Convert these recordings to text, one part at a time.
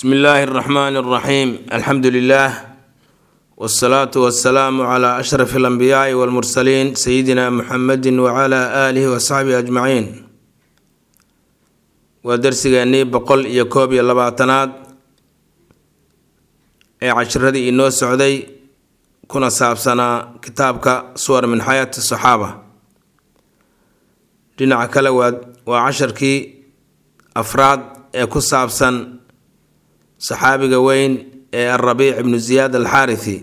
bsmi illaahi اraxmaan اraxiim alxamdu lilah wsalaatu wasalaamu cla ashraf alambiyaai walmursaliin sayidina muxamedi wacala aalihi wasaxbihi ajmaciin waa darsigeennii boqol iyo koob iyo labaatanaad ee cashiradii inoo socday kuna saabsanaa kitaabka suwar min xayaati saxaaba dhinaca kale waa waa casharkii afraad ee ku saabsan saxaabiga weyn ee alrabiic ibnu ziyaad alxaarithi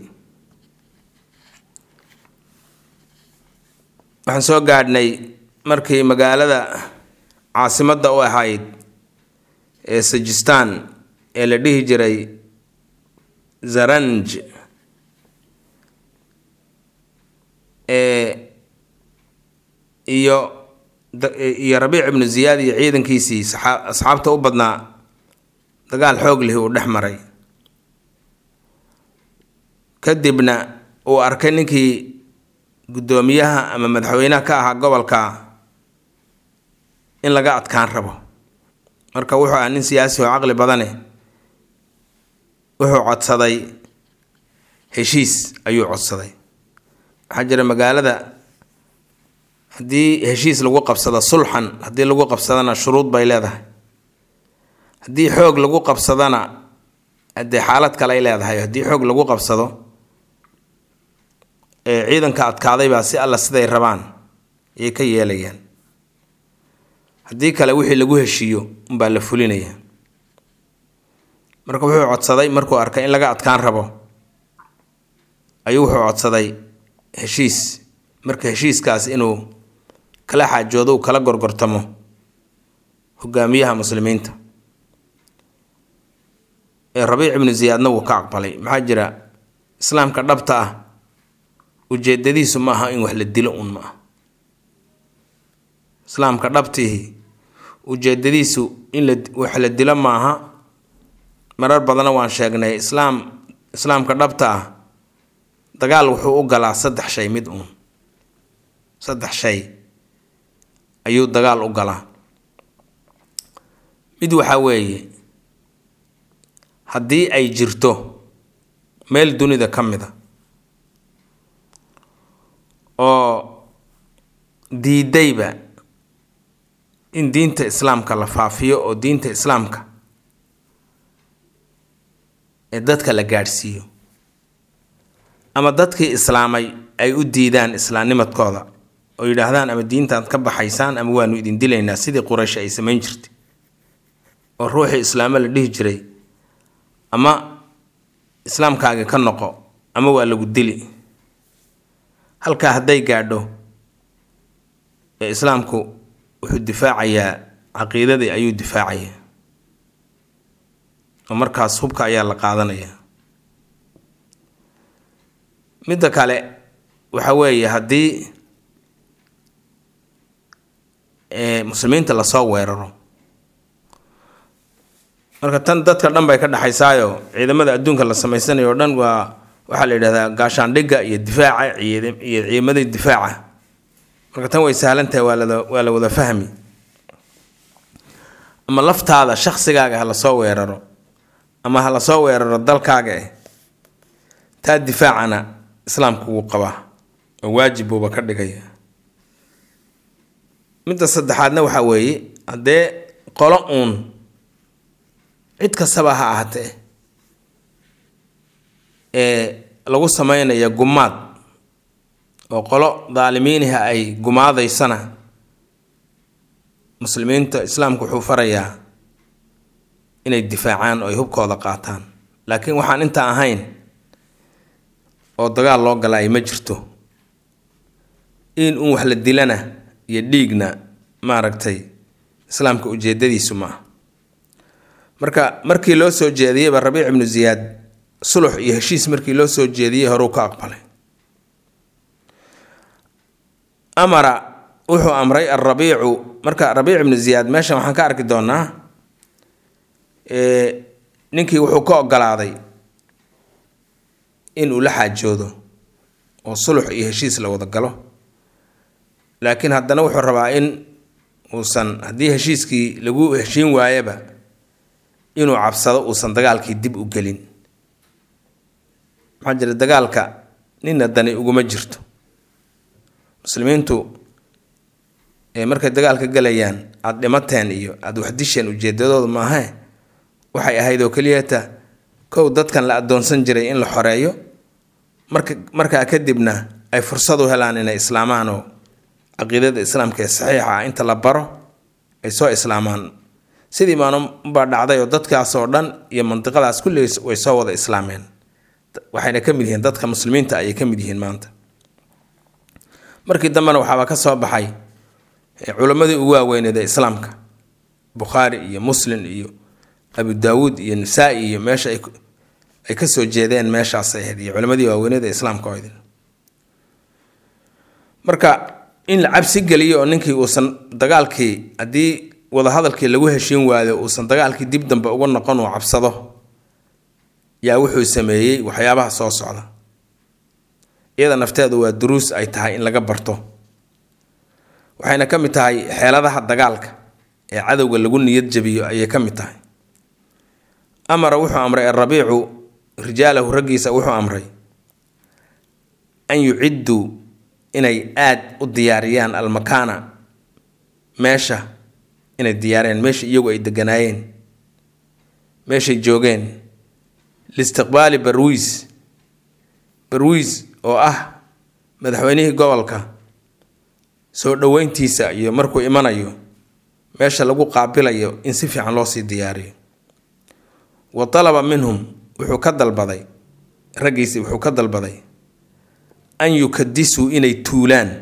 waxaan soo gaadhnay markii magaalada caasimadda u ahayd ee sajistaan ee la dhihi jiray zaranj ee iyo iyo rabiic ibnu ziyaad iyo ciidankiisii asxaabta u badnaa dagaal xoog lihi uu dhex maray kadibna uu arkay ninkii guddoomiyaha ama madaxweynaha ka ahaa gobolka in laga adkaan rabo marka wuxuu ahaa nin siyaasi oo caqli badane wuxuu codsaday heshiis ayuu codsaday waxaa jira magaalada haddii heshiis lagu qabsado sulxan haddii lagu qabsadana shuruud bay leedahay haddii xoog lagu qabsadana dee xaalad kale ay leedahay haddii xoog lagu qabsado ee ciidanka adkaadaybaa si alla siday rabaan ayay ka yeelayaan haddii kale wixii lagu heshiiyo unbaa la fulinaya marka wuxuu codsaday markuu arkay in laga adkaan rabo ayuu wuxuu codsaday heshiis marka heshiiskaas inuu kala xaajoodo uu kala gorgortamo hogaamiyaha muslimiinta ee rabiic ibnu ziyaadna wuu ka aqbalay maxaa jira islaamka dhabta ah ujeedadiisu ma aha in wax la dilo un ma ah islaamka dhabtihi ujeedadiisu in la wax la dilo maaha marar badanna waan sheegnay islaam islaamka dhabta ah dagaal wuxuu u galaa saddex shay mid uun saddex shay ayuu dagaal u galaa mid waxaa weeye haddii ay jirto meel dunida ka mid a oo diidayba in diinta islaamka la faafiyo oo diinta islaamka ee dadka la gaadhsiiyo ama dadkii islaamay ay u diidaan islaamnimadkooda oo yidhaahdaan ama diintaad ka baxaysaan ama waanu idin dilaynaa sidii quraysh ay samayn jirtay oo ruuxii islaamo la dhihi jiray ama islaamkaagi ka noqo ama waa lagu dili halkaa hadday gaadho ee islaamku wuxuu difaacayaa caqiidadii ayuu difaacayaa oo markaas hubka ayaa la qaadanayaa midda kale waxa weeye haddii muslimiinta lasoo weeraro marka tan dadka dhan bay ka dhexaysaayo ciidamada adduunka la samaysanayo o dhan waa waxaa la yidhahdaa gaashaandhigga iyo difaaca iyo ciidamadii difaaca marka tan way sahlantahay waa la waa la wada fahmi ama laftaada shaqsigaaga ha lasoo weeraro ama ha lasoo weeraro dalkaaga eh taa difaacana islaamku wuu qabaa oo waajib buuba ka dhigaya midda saddexaadna waxaa weeye haddee qolo uun cid kastaba ha ahaatee ee lagu sameynaya gumaad oo qolo daalimiiniha ay gumaadaysana muslimiinta islaamku wuxuu farayaa inay difaacaan oo ay hubkooda qaataan laakiin waxaan inta ahayn oo dagaal loo gala ay ma jirto in uun wax la dilana iyo dhiigna maaragtay islaamka ujeedadiisu ma ah marka markii loo soo jeediyeyba rabiic ibnu ziyaad sulux iyo heshiis markii loo soo jeediyey horuu ka aqbalay amara wuxuu amray alrabiicu marka rabiic ibnu ziyaad meeshan waxaan ka arki doonaa ninkii wuxuu ka ogolaaday in uu la xaajoodo oo sulux iyo heshiis la wada galo laakiin haddana wuxuu rabaa in uusan haddii heshiiskii lagu heshiin waayaba inuu cabsado uusan dagaalkii dib u gelin maxaa jira dagaalka nina dani uguma jirto muslimiintu markay dagaalka galayaan aada dhimateen iyo aada waxdisheen ujeedadooda maahe waxay ahayd oo keliyata kow dadkan la adoonsan jiray in la xoreeyo marka markaa kadibna ay fursad u helaan inay islaamaan oo caqiidada islaamka ee saxiixa ah inta la baro ay soo islaamaan sidii maanubaa dhacday oo dadkaas oo dhan iyo mandiqadaas kulligiis way soo wada islaameen waxayna ka mid yihiin dadka muslimiinta ayay ka mid yihiin maanta markii dambena waxaaba ka soo baxay culammadii ugu waaweyneed ee islaamka bukhaari iyo muslim iyo abu daawuud iyo nisaa-i iyo meesha ay ka soo jeedeen meeshaasay ahayd iyo culammadii waaweyneed ee islaamka oydin marka in la cabsi geliyo oo ninkii uusan dagaalkii haddii wadahadalkii lagu heshiin waayo uusan dagaalkii dib dambe uga noqon uu cabsado yaa wuxuu sameeyey waxyaabaha soo socda iyada nafteedu waa duruus ay tahay in laga barto waxayna ka mid tahay xeeladaha dagaalka ee cadowga lagu niyad jabiyo ayay ka mid tahay amara wuxuu amray arabiicu rijaalahu raggiisa wuxuu amray an yucidduu inay aad u diyaariyaan almakaana meesha inay diyaariyaan meesha iyagu ay deganaayeen meeshay joogeen liistiqbaali barwiis barwiis oo ah madaxweynihii gobolka soo dhoweyntiisa iyo markuu imanayo meesha lagu qaabilayo in si fiican loo sii diyaariyo wa talaba minhum wuxuu ka dalbaday raggiisi wuxuu ka dalbaday an yukadisuu inay tuulaan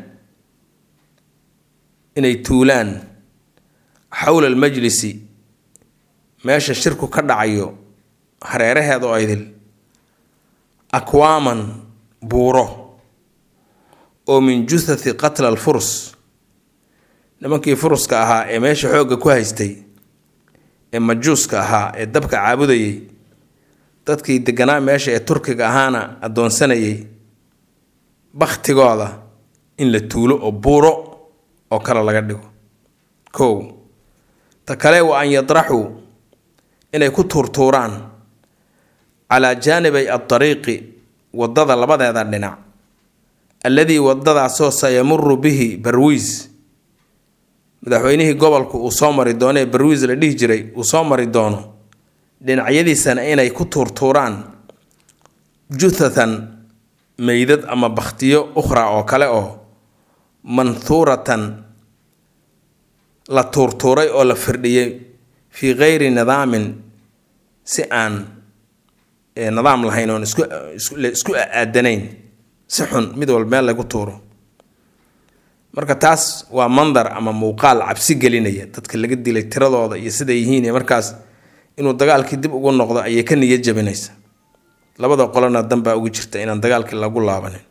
inay tuulaan xowla almajlisi meesha shirku ka dhacayo hareeraheeda oo idil akwaaman buuro oo min juthati qatla alfurus nimankii furuska ahaa ee meesha xoogga ku haystay ee majuuska ahaa ee dabka caabudayay dadkii deganaa meesha ee turkiga ahaana addoonsanayay bakhtigooda in la tuulo oo buuro oo kale laga dhigo kow ta kale wa an yadraxuu inay ku tuurtuuraan calaa jaanibay adariiqi waddada labadeeda dhinac alladii waddadaasoo sayamuru bihi barwiis madaxweynihii gobolku uu soo mari doono ee barwiis la dhihi jiray uu soo mari doono dhinacyadiisana inay ku tuurtuuraan juthatan meydad ama bakhtiyo ukhra oo kale oo manhuuratan la tuurtuuray oo la firdhiyey fii kayri nidaamin si aan nidaam lahayn oon isku isku aadanayn si xun mid walba meel lagu tuuro marka taas waa mandar ama muuqaal cabsi gelinaya dadka laga dilay tiradooda iyo siday yihiin iyo markaas inuu dagaalkii dib ugu noqdo ayay ka niyad jabinaysa labada qolona danbaa ugu jirta inaan dagaalkii lagu laabanin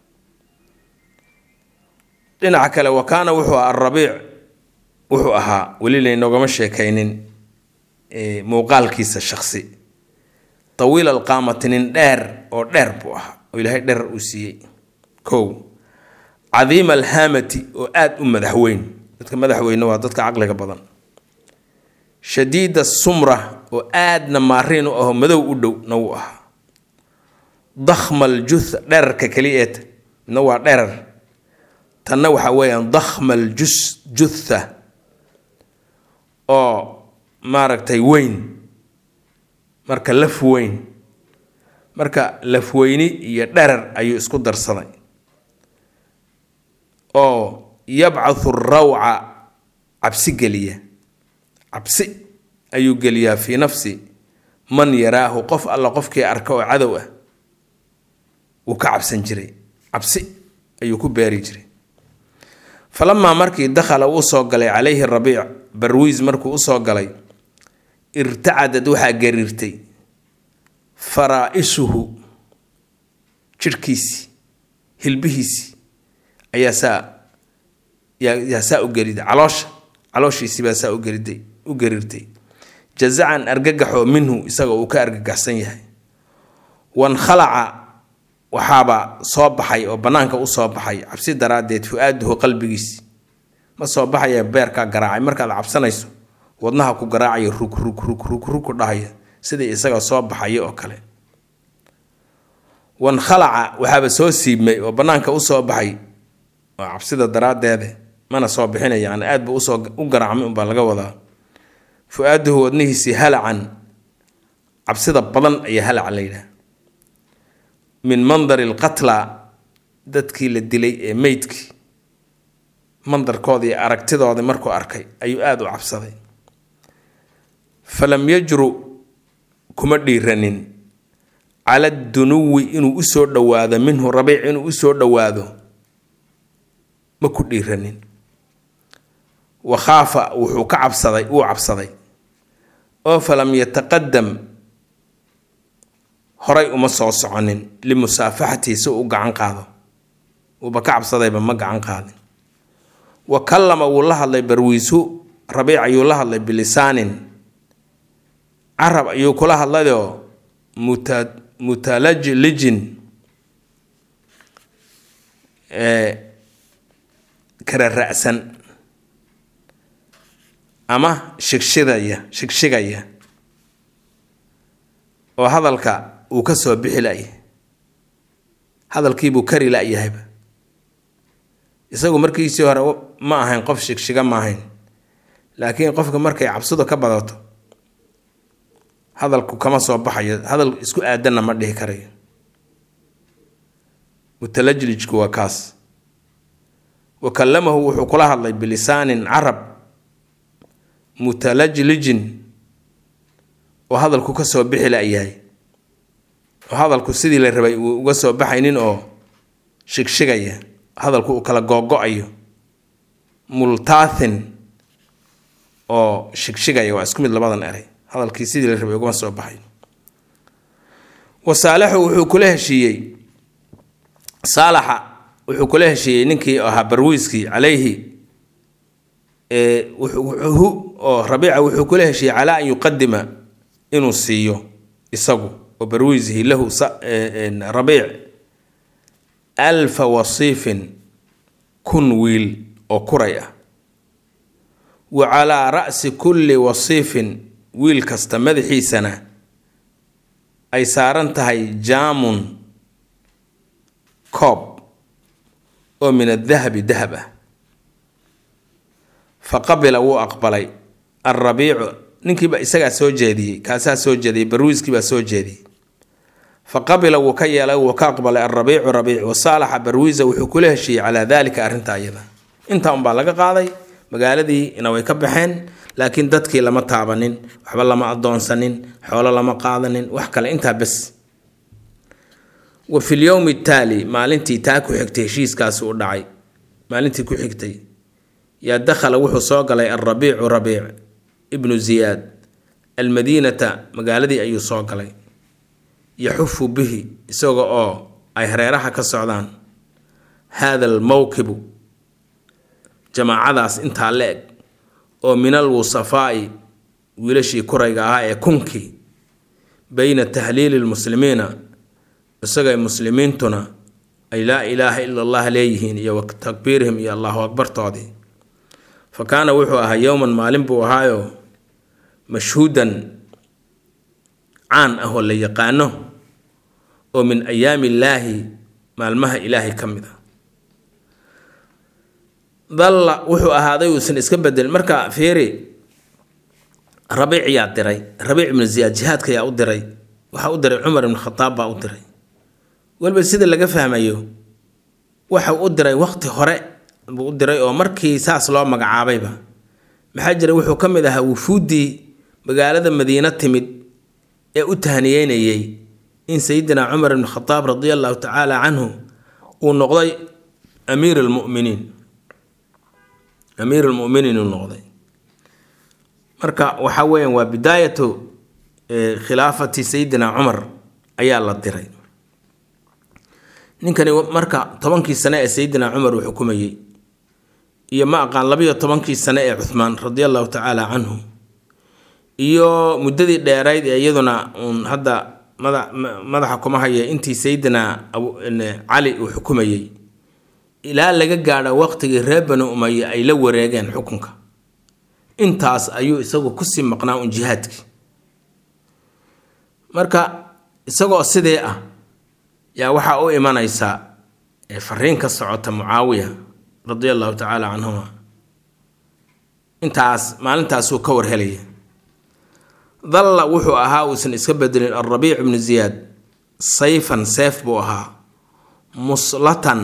dhinaca kale wa kaana wuxuu aha arabiic wuxuu ahaa weli laynoogama sheekaynin muuqaalkiisa shaksi tawiil alqaamati nin dheer oo dheer buu ahaa oo ilaahay dherer uu siiyey kow cadiima alhaamati oo aada u madaxweyn dadka madaxweyne waa dadka caqliga badan shadiida sumra oo aadna maariin u aho madow u dhow na wuu ahaa dakhma aljutha dherarka keliyeed midna waa dherar tanna waxa weeyaan dakhma aljus jutha oo maaragtay weyn marka laf weyn marka lafweyni iyo dherar ayuu isku darsaday oo yabcathu rawca cabsi geliya cabsi ayuu geliyaa fii nafsi man yaraahu qof alla qofkii arka oo cadow ah wuu ka cabsan jiray cabsi ayuu ku beeri jiray falamaa markii dakhala uu soo galay calayhi rabiic barwiis markuu usoo galay irtacadad waxaa gariirtay faraa-isuhu jidhkiisii hilbihiisii ayaa saa yaa saa u geriday caloosha calooshiisii baa saa ugeriday u gariirtay jazacan argagaxoo minhu isaga uu ka argagaxsan yahay wankhalaca waxaaba soo baxay oo bannaanka u soo baxay cabsi daraaddeed fu-aaduhu qalbigiisi ma soo baxaya beerkaa garaacay markaad cabsanayso wadnaha ku garaacaya rug rug rug rug rug ku dhahaya sidii isaga soo baxaya oo kale wankhalaca waxaaba soo siibmay oo bannaanka u soo baxay oo cabsida daraaddeede mana soo bixinay yani aad buu usoo u garaacmay unbaa laga wadaa fu-aaduhu wadnihiisii halacan cabsida badan ayaa halaca la yidhaha min mandari alqatla dadkii la dilay ee meydkii mandarkooda iyo aragtidooda markuu arkay ayuu aada u cabsaday falam yajru kuma dhiiranin cala dunuwi inuu usoo dhowaado minhu rabiic inuu usoo dhowaado ma ku dhiiranin wa khaafa wuxuu ka cabsaday wuu cabsaday oo falam yataqadam horay uma soo soconin limusaafaxatihi si uu u gacan qaado uuba ka cabsadayba ma gacan qaadin wa kallama wuu la hadlay barwiisu rabiic ayuu la hadlay bilisaanin carab ayuu kula hadlayoo muta mutalajlijin kara ra-san ama shigshidaya shigshigaya oo hadalka uu ka soo bixi la-yahay hadalkiibuu kari la-yahayba isagu markiisii hore ma ahayn qof shigshiga ma ahayn laakiin qofka markay cabsidu ka badato hadalku kama soo baxayo hadal isku aadanna ma dhihi karayo mutalajlijku waa kaas wa kallamahu wuxuu kula hadlay bilisaanin carab mutalajlijin oo hadalku ka soo bixi la-yahay oo hadalku sidii la rabay uu uga soo baxaynin oo shigshigaya hadalku uu kala googo-ayo multaathin oo shigshigaya waa isku mid labadan eray hadalkii sidii la rabay ugama soo baxay wa saalaxu wuxuu kula heshiiyey saalaxa wuxuu kula heshiiyey ninkii ahaa barwiiskii calayhi hu oo rabiica wuxuu kula heshiiyey calaa an yuqadima inuu siiyo isagu oo barwiisihi lahu rabiic alfa wasiifin kun wiil oo kuray ah wa calaa ra'si kulli wasiifin wiil kasta madaxiisana ay saaran tahay jaamun koob oo min adahabi dahab ah fa qabila wuu aqbalay alrabiicu ninkiiba isagaa soo jeediyey kaasaa soo jeediyey barwiiskiibaa soo jeediyey fa qabila wuu ka yeelay wuu ka aqbalay alrabiicu rabiic wa saalaxa barwiisa wuxuu kula heshiiyey calaa daalika arrinta ayada intaa unbaa laga qaaday magaaladiina way ka baxeen laakiin dadkii lama taabanin waxba lama adoonsanin xoolo lama qaadanin wax kale intaa bes wa fi lyowmi taali maalintii taa ku xigtay heshiiskaasi u dhacay maalintii ku xigtay yaa dakhala wuxuu soo galay alrabiicu rabiic ibnu ziyaad almadiinata magaaladii ayuu soo galay yaxufu bihi isaga oo ay hareeraha ka socdaan haada almowkibu jamaacadaas intaa la eg oo min alwusafaa'i wiilashii kurayga ahaa ee kunkii bayna tahliili lmuslimiina isagay muslimiintuna ay laa ilaaha ila allah leeyihiin iyo wa takbiirihim iyo allahu akbartoodii fa kaana wuxuu ahaa yowman maalin buu ahaayo mashhuudan caan ah oo la yaqaano oo min ayaami illaahi maalmaha ilaahay ka mid a dalla wuxuu ahaaday uusan iska bedelin marka fiiri rabiic yaa diray rabiic ibnu ziyaad jihaadka yaa u diray waxaa u diray cumar ibnu khataab baa u diray weliba sida laga fahmayo waxa u diray waqti hore buu u diray oo markii saas loo magacaabayba maxaa jira wuxuu ka mid ahaa wufuuddii magaalada madiine timid ee u tahniyeynayey in sayidina cumar ibnu khataab radia allahu tacaala canhu uu noqday amiir almuminiin amiir almuminiin uu noqday marka waxa weeyaan waa bidaayatu khilaafati sayidina cumar ayaa la diray ninkani marka tobankii sane ee sayidina cumar uu xukumayey iyo ma aqaan labiyo tobankii sane ee cuhmaan radia allahu tacaala canhu iyo muddadii dheerayd ee iyaduna uun hadda mada madaxa kuma haya intii sayidina cali uu xukumayey ilaa laga gaadho waqtigii reer bani umaye ay la wareegeen xukunka intaas ayuu isagu kusii maqnaa un jihaadkii marka isagoo sidii ah yaa waxaa u imanaysa fariin ka socota mucaawiya radia allahu tacaala canhuma intaas maalintaasuu ka warhelaya dalla wuxuu ahaa uusan iska bedelin alrabiic bnu ziyaad sayfan seef buu ahaa muslatan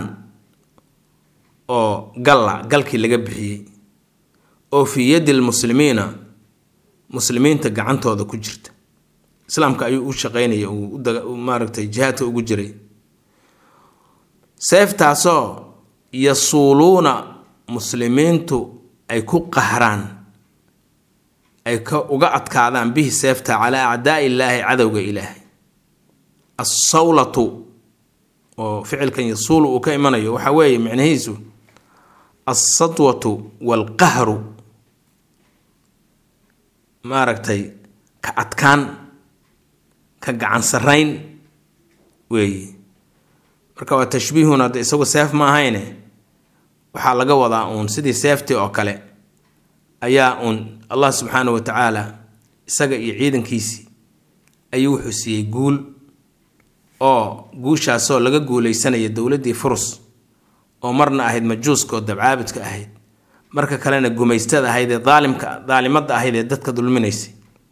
oo galla galkii laga bixiyey oo fii yaddi lmuslimiina muslimiinta gacantooda ku jirta islaamka ayuu u shaqeynaya uu maaragtay jihaadka ugu jiray seeftaasoo yasuuluuna muslimiintu ay ku qahraan ay ka uga adkaadaan bihi seefta calaa acdaai illaahi cadowga ilaahay assawlatu oo ficilkan yasuulu uu ka imanayo waxaa weeye micnahiisu alsadwatu waalqahru maaragtay ka adkaan ka gacan sarayn weeye marka waa tashbiihun hadda isagu seef ma ahayne waxaa laga wadaa uun sidii seeftii oo kale ayaa uun allah subxaana wa tacaala isaga iyo ciidankiisii ayuu wuxuu siiyey guul oo guushaasoo laga guuleysanaya dowladdii furus oo marna ahayd majuuska oo dabcaabidka ahayd marka kalena gumaystada ahayd ee daalimka daalimadda ahayd ee dadka dulminaysay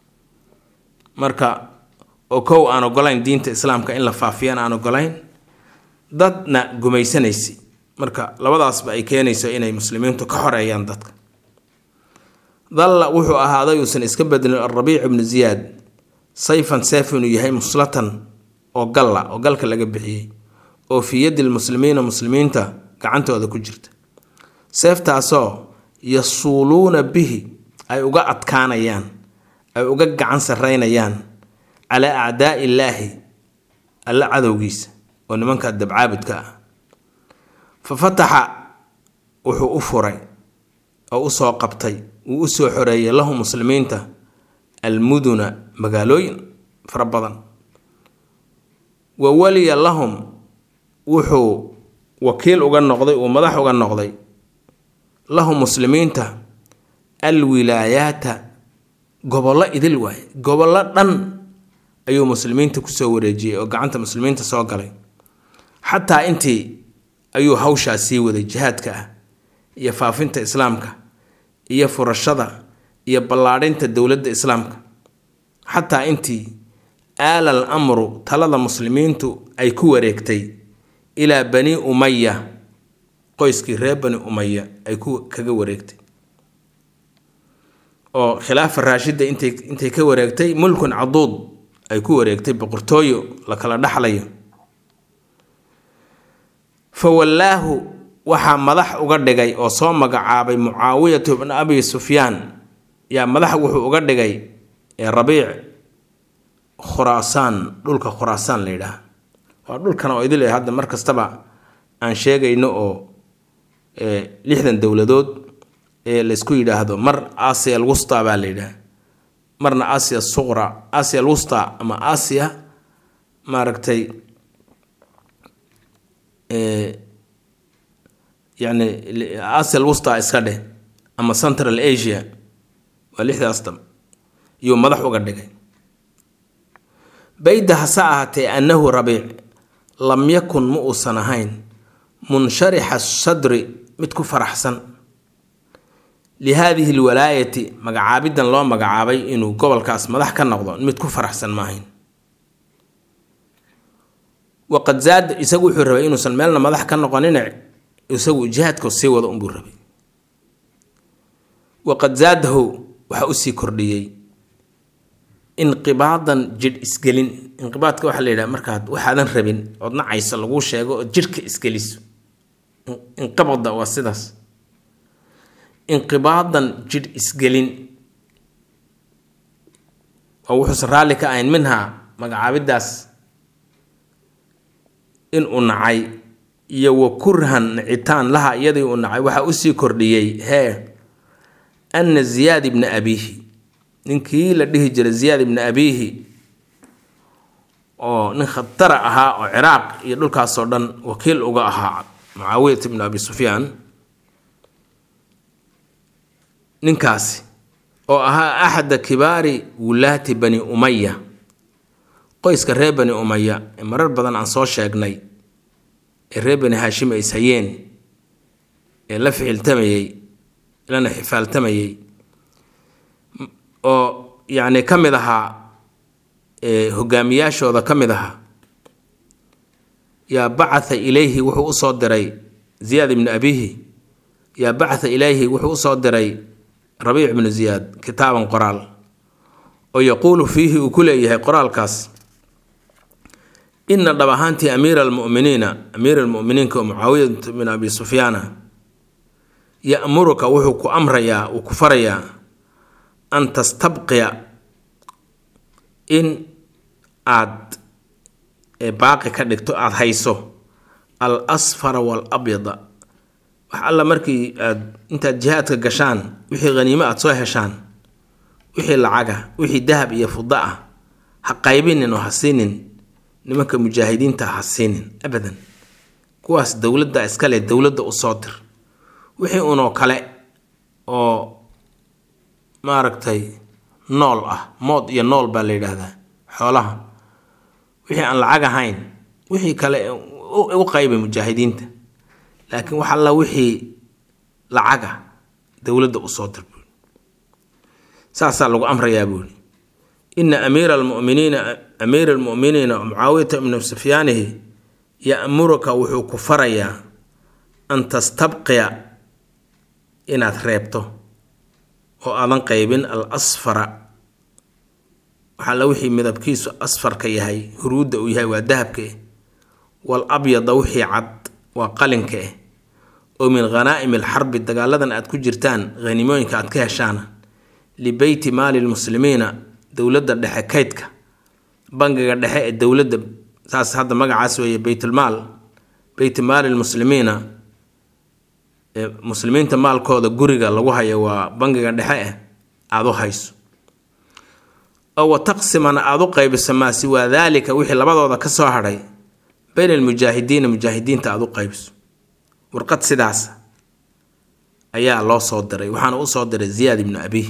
marka oo kow aan ogolayn diinta islaamka in la faafiyaan aan ogolayn dadna gumaysanaysay marka labadaasba ay keenayso inay muslimiintu ka xoreeyaan dadka dalla wuxuu ahaaday uusan iska bedelin alrabiic ibnu ziyaad sayfan seef inuu yahay muslatan oo galla oo galka laga bixiyey oo fii yaddi lmuslimiina muslimiinta gacantooda ku jirta seeftaasoo yasuuluuna bihi ay uga adkaanayaan ay uga gacan saraynayaan calaa acdaai illaahi alla cadowgiisa oo nimanka dabcaabudka ah fa fataxa wuxuu u furay oo usoo qabtay wuu usoo xoreeyay lahu muslimiinta almuduna magaalooyin fara badan wa waliya lahum wuxuu wakiil uga noqday uu madax uga noqday lahum muslimiinta alwilaayaata gobollo idil waaye gobollo dhan ayuu muslimiinta kusoo wareejiyey oo gacanta muslimiinta soo galay xataa intii ayuu hawshaa sii waday jihaadka ah iyo faafinta islaamka iyo furashada iyo ballaadhinta dowladda islaamka xataa intii aalal amru talada muslimiintu ay ku wareegtay ilaa bani umaya qoyskii reer bani umaya ay ku kaga wareegtay oo khilaafa raashida intay intay ka wareegtay mulkun caduud ay ku wareegtay boqortooyo la kala dhaxlayo fa wallaahu waxaa madax uga dhigay oo soo magacaabay mucaawiyatu bn abi sufyaan yaa madax wuxuu uga dhigay ee rabiic khuraasaan dhulka khuraasaan la yidhaah waa dhulkan oo idil hadda mar kastaba aan sheegayno oo lixdan dowladood ee laysku yidhaahdo mar asia alwusta baa la yidhaah marna asia suqra asia alwusta ama asia maaragtay yani asia alwusta iska dheh ama central asia waa lixdaas dam iyuu madax uga dhigay bayda hase ahaatee annahu rabiic lam yakun ma uusan ahayn munsharixa sadri mid ku faraxsan lihaadihi lwalaayati magacaabidan loo magacaabay inuu gobolkaas madax ka noqdo mid ku faraxsan maahayn waqad zaada isagu wuxuu rabay inuusan meelna madax ka noqonine isagu jihaadka sii wado unbuu rabay waqad zaadahu waxaa usii kordhiyey inqibaadan jidh isgelin inqibaadka waxaa la yidhaha markaad waxaadan rabin ood nacayso laguu sheego ood jidhka isgeliso inqabada waa sidaas inqibaadan jidh isgelin oo wuxuusan raalli ka ahayn minhaa magacaabidaas in uu nacay iyo wa kurhan nicitaan laha iyadii uu nacay waxaa usii kordhiyey hee anna ziyaad ibna abiihi ninkii la dhihi jiray ziyaad ibna abiihi oo nin khatara ahaa oo ciraaq iyo dhulkaasoo dhan wakiil uga ahaa mucaawiyat ibna abi sufyaan ninkaasi oo ahaa axada kibaari wulaati bani umaya qoyska reer bani umaya ee marar badan aan soo sheegnay ee reer bani haashim ay ishayeen ee la ficiltamayey lana xifaaltamayey oo yacni ka mid ahaa hogaamiyaashooda ka mid ahaa yaa bacatha ilayhi wuxuu usoo diray ziyaad ibnu abihi yaa bacatha ilayhi wuxuu usoo diray rabiic ibnu ziyaad kitaaban qoraal oo yaquulu fiihi uu ku leeyahay qoraalkaas ina dhab ahaantii amiira almuminiina amiira almuminiinka oo mucaawiyat bin abi sufyaana ya'muruka wuxuu ku amrayaa uu ku farayaa an tastabqiya in aad baaqi ka dhigto aada hayso al asfara waalabyada wax alla markii aad intaad jihaadka gashaan wixii haniimo aada soo heshaan wixii lacaga wixii dahab iyo fuda ah ha qaybinin oo ha siinin nimanka mujaahidiinta ha siinin abadan kuwaas dowladda iskale dowladda u soo dir wixii unoo kale oo maaragtay nool ah mood iyo nool baa la yidhaahdaa xoolaha wixii aan lacag ahayn wixii kale u qaybay mujaahidiinta laakiin wax alla wixii lacaga dowladda u soo dir buuri saasaa lagu amrayaa buuri ina amiira almuminiina amiira almu'miniina mucaawiyata ibnu sufyaanihi ya'muruka wuxuu ku farayaa an tastabqiya inaad reebto oo aadan qaybin al asfara waxaalla wixii midabkiisu asfarka yahay huruudda uu yahay waa dahabka eh wal abyada wixii cad waa qalinka eh oo min khanaa'imi alxarbi dagaaladan aad ku jirtaan hanimooyinka aad ka heshaana libeyti maali lmuslimiina dowladda dhexe kaydka bangiga dhexe ee dowladda saas hadda magacaas weeye beytulmaal beyti maali lmuslimiina muslimiinta maalkooda guriga lagu hayo waa bangiga dhexe eh aada u hayso oo wa taqsimana aada u qaybiso maa siwaa daalika wixii labadooda ka soo hadhay bayna almujaahidiina mujaahidiinta aada u qaybiso warqad sidaas ayaa loo soo diray waxaana u soo diray ziyaad ibnu abiih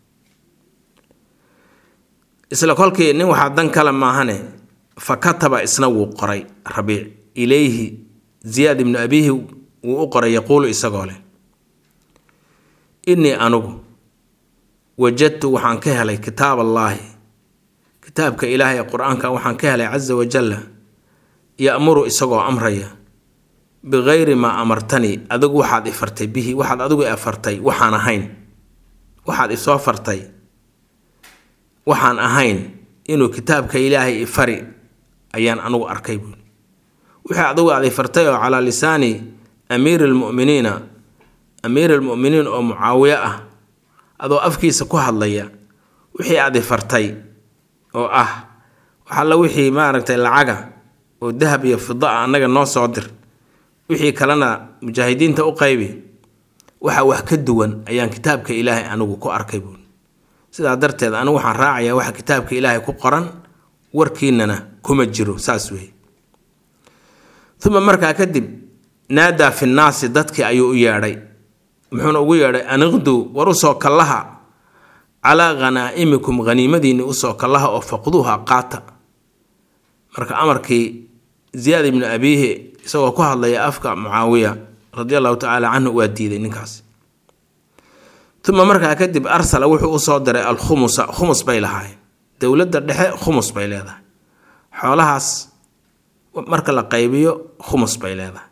isla kolkii nin waxaa dan kale maahane fa kataba isna wuu qoray rabiic ilayhi ziyaad ibnu abiihi wuu u qoray yaquulu isagoo leh innii anugu wajadtu waxaan ka helay kitaab allaahi kitaabka ilaahay ee qur-aanka waxaan ka helay casa wajalla ya'muru isagoo amraya bikayri maa amartanii adigu waxaad ifartay bihi waxaad adigu afartay waxaan ahayn waxaad isoo fartay waxaan ahayn inuu kitaabka ilaahay ifari ayaan anugu arkay buuli wixii adigu aad ifartay oo calaa lisaani amiiri almu'miniina amiiri almu'miniin oo mucaawiye ah adoo afkiisa ku hadlaya wixii aad ifartay oo ah waxalla wixii maaragtay lacaga oo dahab iyo fida ah annaga noo soo dir wixii kalena mujaahidiinta u qaybi waxa wax ka duwan ayaan kitaabka ilaahay anigu ku arkay buuli sidaa darteed anigu waxaan raacayaa waxa kitaabka ilaahay ku qoran warkiinana kuma jiro saas weeye uma markaa kadib naadaa fi nnaasi dadkii ayuu u yeedhay muxuuna ugu yeedhay aniqduu war usoo kallaha calaa khanaa'imikum haniimadiinni usoo kallaha oo faqduuha qaata marka amarkii ziyaad ibnu abiihi isagoo ku hadlaya afka mucaawiya radi allahu tacaala canhu waa diiday ninkaas uma markaa kadib arsala wuxuu usoo diray alkhumusa khumus bay lahaayeen dowladda dhexe khumus bay leedahay xoolahaas marka la qaybiyo khumus bay leedahay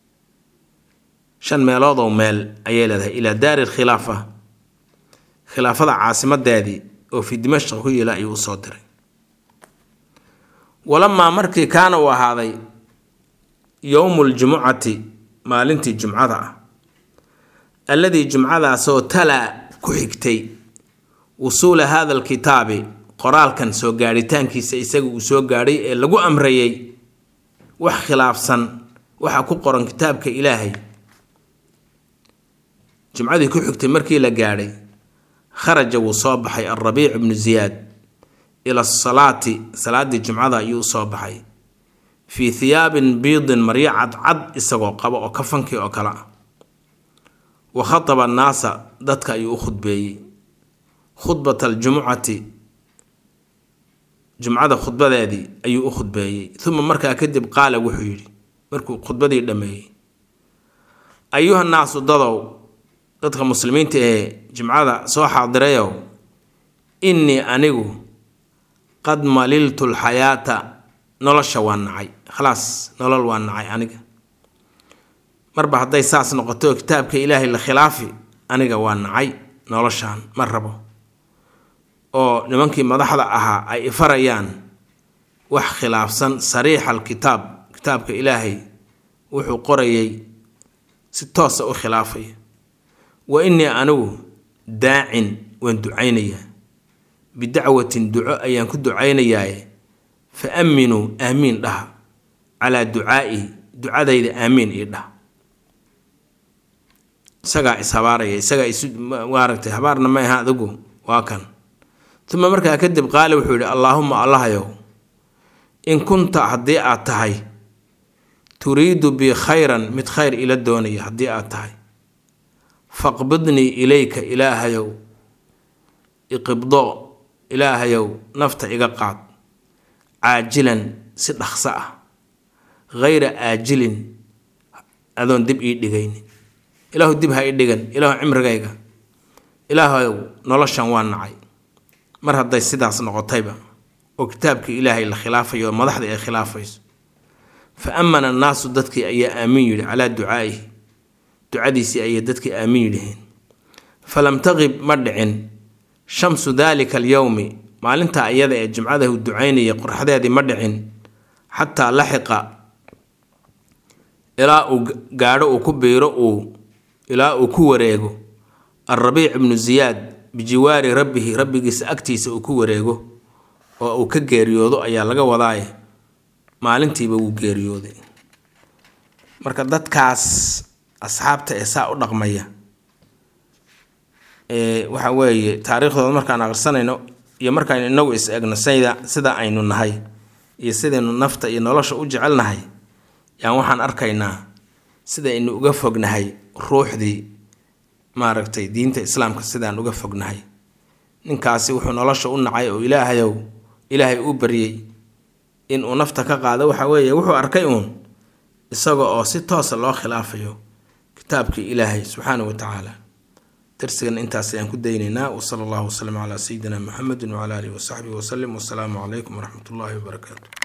shan meeloodoo meel ayay leedahay ilaa daari lkhilaafa khilaafada caasimadeedii oo fi dimashq ku yila ayuu usoo diray walamaa markii kaana uu ahaaday yowmu ljumucati maalintii jumcada ah alladii jumcadaasoo talaa ku xigtay wusuula hada alkitaabi qoraalkan soo gaadhitaankiisa isaga uu soo gaadhay ee lagu amrayay wax khilaafsan waxa ku qoran kitaabka ilaahay jumcadii ku xigtay markii la gaadhay kharaja wuu soo baxay alrabiic ibnu ziyaad ila asalaati salaadii jumcada ayuu usoo baxay fii hiyaabin biidin maryo cadcad isagoo qaba oo kafankii oo kale ah wa khataba annaasa dadka ayuu u khudbeeyey khudbata aljumucati jumcada khudbadeedii ayuu u khudbeeyey uma markaa kadib qaala wuxuu yidhi markuu khudbadii dhammeeyey ayuha naasu dadow dadka muslimiinta ee jimcada soo xaadirayow innii anigu qad maliltu lxayaata nolosha waa nacay khalaas nolol waa nacay aniga marba hadday saas noqoto kitaabka ilaahay la khilaafi aniga waa nacay noloshaan ma rabo oo nimankii madaxda ahaa ay ifarayaan wax khilaafsan sariixa alkitaab kitaabka ilaahay wuxuu qorayay si toosa u khilaafaya wa innii anigu daacin waan ducaynayaa bidacwatin duco ayaan ku ducaynayaaye fa aaminuu aamiin dhaha calaa ducaa'i ducadayda aamiin ii dhah isagaa ishabaaraya isagaa isu maaragtay habaarna ma aha adigu waa kan uma markaa kadib qaale wuxuu yidhi allaahuma allahayow in kunta haddii aad tahay turiidu bi khayran mid khayr ila doonaya haddii aad tahay faqbidnii ilayka ilaahayow iqibdo ilaahayow nafta iga qaad caajilan si dhaqso ah hayra aajilin adoon dib ii dhigaynin ilaahu dib ha ii dhigan ilaahu cimrigayga ilaahayow noloshan waa nacay mar hadday sidaas noqotayba oo kitaabkii ilaahay la khilaafayo oo madaxdii ay khilaafayso fa amana annaasu dadkii ayaa aamiin yidhi calaa ducaa'ihi ducadiisii ayay dadkii aamiin yidhiheen falam taqib ma dhicin shamsu daalika alyowmi maalintaa iyada ee jimcadahu ducaynayay qorxadeedii ma dhicin xataa laxiqa ilaa uu gaadho uu ku biiro uu ilaa uu ku wareego alrabiic ibnu ziyaad bijiwaari rabbihi rabbigiisa agtiisa uu ku wareego oo uu ka geeriyoodo ayaa laga wadaaye maalintiiba wuu geeriyooday marka dadkaas asxaabta ee saa u dhaqmaya waxa weeye taariikhdooda markaan aqrisanayno iyo markaan inagu is egno sida sida aynu nahay iyo sidaynu nafta iyo nolosha u jecelnahay yaan waxaan arkaynaa sidaynu uga fognahay ruuxdii maaragtay diinta islaamka sidaan uga fognahay ninkaasi wuxuu nolosha u nacay oo ilaahayow ilaahay u baryey in uu nafta ka qaado waxa weeye wuxuu arkay uun isaga oo si toosa loo khilaafayo kitaabkii ilaahay subxaana wa tacaala darsigana intaas ayaan ku daynaynaa wasala allahu wasalam calaa sayidina muxamedin wacala alihi wasaxbihi wasalim wasalaamu calaykum waraxmat ullahi wabarakaatu